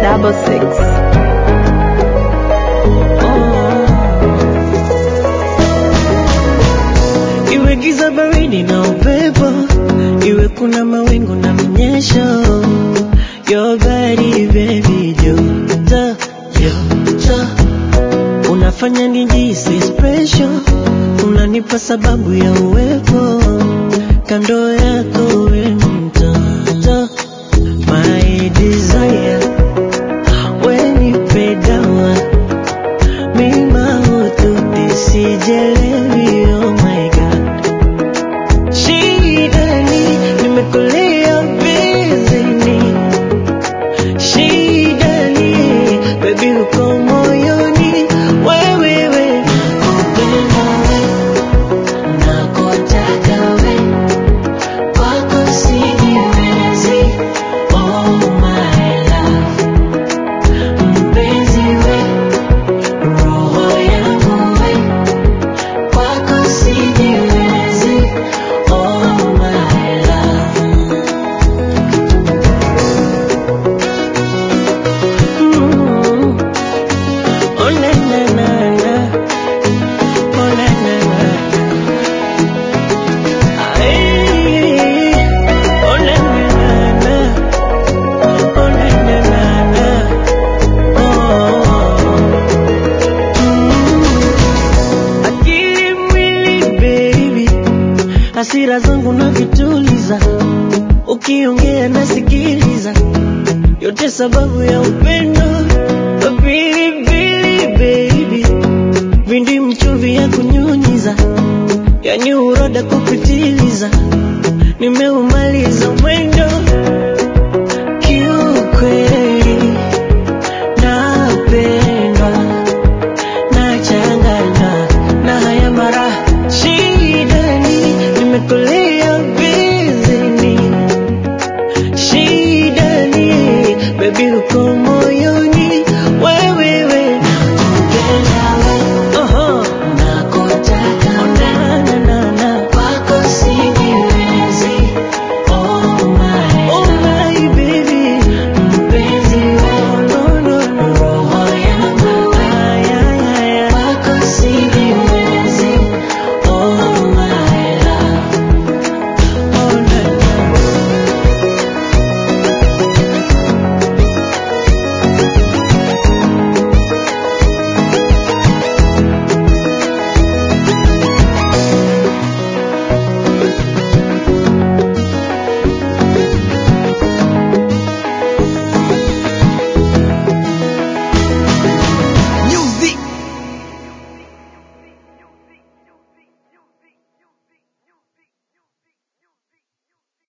double six. Iwe giza baridi na upepo, iwe kuna mawingu na mnyesho, your body baby joto joto, unafanya nijisi special, unanipa sababu ya uwepo kando yako, we mtoto my desire, we nipe dawa mima ututi sijelewi, oh my god Shida ni nimekulia bizini, shida ni baby uko moyoni, wewe we nakupenda we, nakutaka we, kwako sijiwezi, oh my love, mpenzi we, roho yangu we, kwako sijiwezi, oh my love. Mm. Oh na na na na, oh na na na. Ay, oh na na na na, oh na na na na, oh. Mm. Akili mwili baby, hasira zangu na vituliza, ukiongea nasikiliza, yote sababu ya upendo pilipili baby, vindi mchuvi ya kunyunyiza, yani uroda kupitiliza, nimeuma